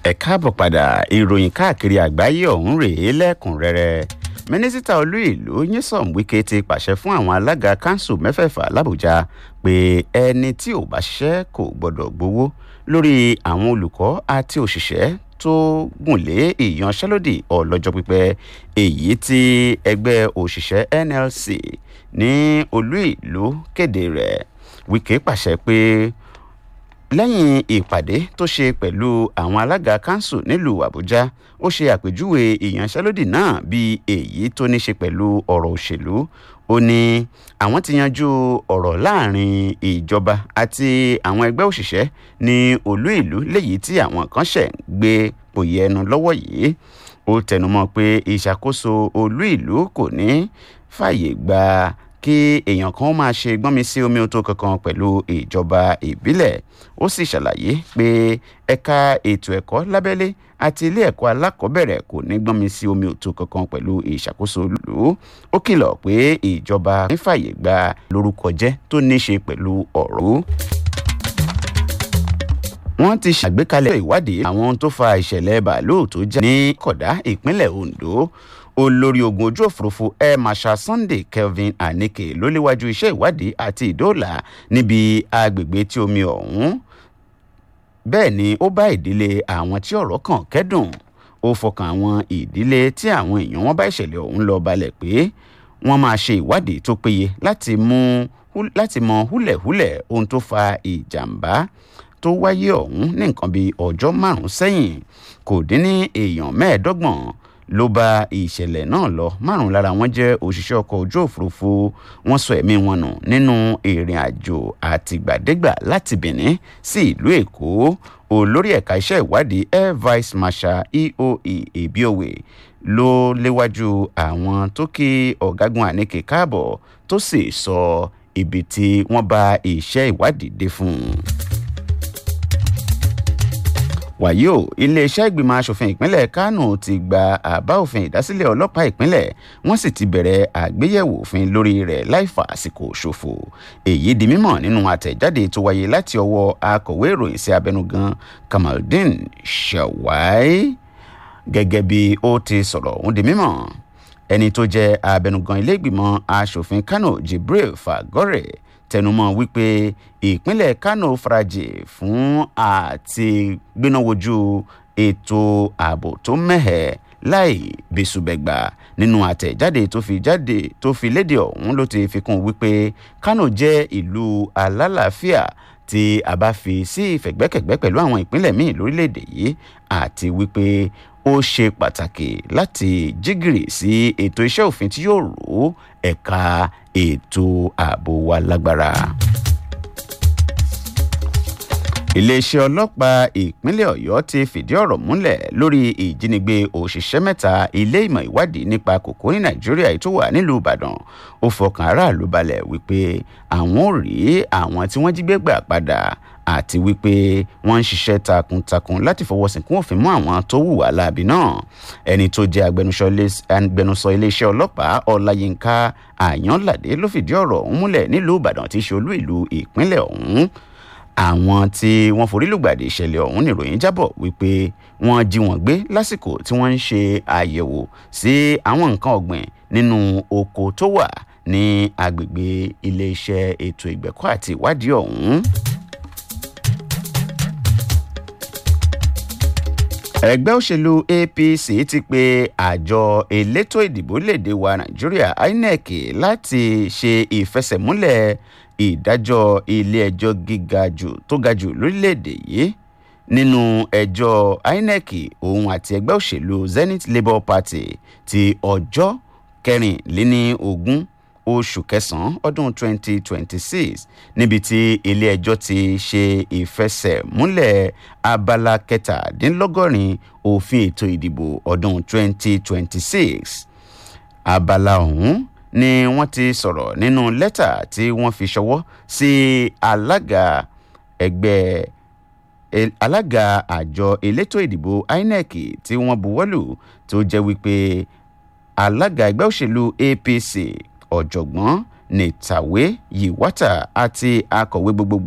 ẹ káàbọ̀ padà ìròyìn káàkiri àgbáyé ọ̀hún rèé lẹ́kùnrẹ́rẹ́ mínísítà olú ìlú nyesom wike ti pàṣẹ fún àwọn alága kanṣu mẹ́fẹ̀ẹ̀fà làbújá pé ẹni tí ò bá ṣiṣẹ́ kò gbọ́dọ̀ gbowó lórí àwọn olùkọ́ àti òṣìṣẹ́ tó gùn lé ìyanṣẹ́lódì ọlọ́jọ́ pípẹ́ èyí tí ẹgbẹ́ òṣìṣẹ́ nlc ní olú ìlú kéde rẹ̀ wike pàṣẹ pé lẹ́yìn ìpàdé tó ṣe pẹ̀lú àwọn alága kanṣu nílùú àbújá ó ṣe àpèjúwe ìyanṣẹ́lódì náà bíi èyí tó ní ṣe pẹ̀lú ọ̀rọ̀ òṣèlú ó ní àwọn ti yanjú ọ̀rọ̀ láàrin ìjọba àti àwọn ẹgbẹ́ òṣìṣẹ́ ní olú ìlú léyìí tí àwọn kan ṣẹ̀ ń gbé pòye ẹnu lọ́wọ́ yìí ó tẹnumọ́ pé ìṣàkóso olú ìlú kò ní fàyè gba kí èèyàn kan máa ṣe gbọ́nmi sí omi tó kankan pẹ̀lú ìjọba ìbílẹ̀ ó sì ṣàlàyé pé ẹ̀ka ètò ẹ̀kọ́ lábẹ́lé àti ilé ẹ̀kọ́ alákọ̀ọ́bẹ̀rẹ̀ kò ní gbọ́nmi sí omi òtó kankan pẹ̀lú ìṣàkóso olùlú ó kìlọ̀ pé ìjọba ń fàyè gba lórúkọ jẹ́ tó ní ṣe pẹ̀lú ọ̀rọ̀ wọ́n ti ṣàgbékalẹ̀ ìwádìí àwọn tó fa ìṣẹ̀lẹ̀ bàálù tó já ní kọ̀dá ìpínlẹ̀ ondo olórí ogun ojú òfurufú air marshal sunday kelvin anike ló léwájú iṣẹ́ ìwádìí àti ìdóòlà níbi agbègbè tí omi ọ̀hún bẹ́ẹ̀ ni ó bá ìdílé àwọn tí ọ̀rọ̀ kàn kẹ́dùn ó fọkàn àwọn ìdílé tí àwọn èèyàn wọn bá ìṣẹ̀lẹ̀ ọ̀hún lọ balẹ̀ pé wọ́n máa ṣe ìwádìí tó péye láti mú láti mọ húlẹ̀húlẹ̀ ohun tó fa ìjàmbá tó wáyé ọ̀hún ní nǹkan bíi ọjọ́ márùn-ún sẹ́yìn kò dín ní èèyàn mẹ́ẹ̀ẹ́dọ́gbọ̀n ló bá ìṣẹ̀lẹ̀ náà lọ márùn lára wọn jẹ́ òṣìṣẹ́ ọkọ̀ ojú òfurufú wọ́n sọ ẹ̀mí wọn nù nínú ìrìn àjò àtìgbàdégbà láti benin sí ìlú èkó olórí ẹ̀ka iṣẹ́ ìwádìí air vice marshal eoe ebiowe ló léwájú àwọn tó kí ọ̀gágun àníkè káàbọ̀ tó sì sọ ibi tí wọ́n bá iṣẹ́ ìwádìí dé fún un wàyí o iléeṣẹ́ ìgbìmọ̀ asòfin ìpínlẹ̀ kánò ti gba àbá òfin ìdásílẹ̀ ọlọ́pàá ìpínlẹ̀ wọ́n sì ti bẹ̀rẹ̀ àgbéyẹ̀wò òfin lórí rẹ̀ láì fa àsìkò ṣòfò èyí di mímọ̀ nínú àtẹ̀jáde tó wáyé láti ọwọ́ akọ̀wé ìròyìn sí abẹnugan kamaldeen shawai gẹ́gẹ́ bí ó ti sọ̀rọ̀ òun di mímọ̀ ẹni tó jẹ́ abẹnugan ilé ìgbìmọ̀ asòfin kánò jibril fagore tẹnumọ́ wípé ìpínlẹ̀ kánò farajì fún àti gbénáwojú ètò ààbò tó mẹ́hẹ̀ láì bẹ́sùbẹ̀gbà nínú àtẹ̀jáde tó fi jáde tó fi léde ọ̀hún ló ti fi kún wípé kánò jẹ́ ìlú alálàáfíà tí a bá fi sí ìfẹ̀gbẹ́kẹ̀gbẹ́ pẹ̀lú àwọn ìpínlẹ̀ míì lórílẹ̀‐èdè yìí àti wípé ó ṣe pàtàkì láti jígìrì sí ètò iṣẹ́ òfin tí yóò rò ẹ̀ka ètò ààbò wa lágbára. iléeṣẹ́ ọlọ́pàá ìpínlẹ̀ ọ̀yọ́ ti fìdí ọ̀rọ̀ múlẹ̀ lórí ìjínigbé òṣìṣẹ́ mẹ́ta ilé ìmọ̀ ìwádìí nípa kòkó ní nàìjíríà tó wà nílùú ìbàdàn ó fọkàn aráàlú balẹ̀ wípé àwọn ò rí àwọn tí wọ́n jí gbé gbà padà àti wípé wọ́n ń ṣiṣẹ́ takuntakun láti fọwọ́ sìnkún òfin mú àwọn tó hùwà láabi náà ẹni tó jẹ́ agbẹnusọ iléeṣẹ́ ọlọ́pàá ọláyínká àyànládé ló fìdí ọ̀rọ̀ ọ̀hún múlẹ̀ nílùú ìbàdàn tí í ṣe olú ìlú ìpínlẹ̀ ọ̀hún àwọn tí wọ́n forí lùgbàdì ìṣẹ̀lẹ̀ ọ̀hún nìròyìn jábọ̀ wípé wọ́n jí wọn gbé lásìkò tí wọ́n ń ṣe àyẹ̀wò sí àwọn nǹkan ọ̀gbìn nínú oko tó wà ní agbègbè iléeṣẹ́ ètò ìgbẹ̀kọ́ àti ìwádìí ọ̀hún. ẹgbẹ́ òṣèlú apc ti pe àjọ elétò ìdìbò léde wa nàìjíríà inec láti ṣe ìfẹsẹ̀múlẹ̀ ìdájọ́ ilé-ẹjọ́ gíga jù tó ga jù lórílẹ̀‐èdè yìí nínú ẹjọ́ inec òun àti ẹgbẹ́ òṣèlú zenith labour party ti ọjọ́ kẹrìnléní ogún oṣù kẹsàn-án ọdún 2026 níbi tí ilé-ẹjọ́ ti ṣe ìfẹsẹ̀múlẹ̀ abala kẹtàdínlọ́gọ́rin òfin ètò ìdìbò ọdún 2026 abala ọ̀hún ni wọ́n ti sọ̀rọ̀ nínú lẹ́tà tí wọ́n fi ṣọwọ́ sí alága ẹgbẹ́ alága àjọ elétò ìdìbò inec tí wọ́n buwọ́lù tó jẹ́ wípé alága ẹgbẹ́ òṣèlú apc ọ̀jọ̀gbọ́n nìtàwé yìwátà àti akọ̀wé gbogbogbò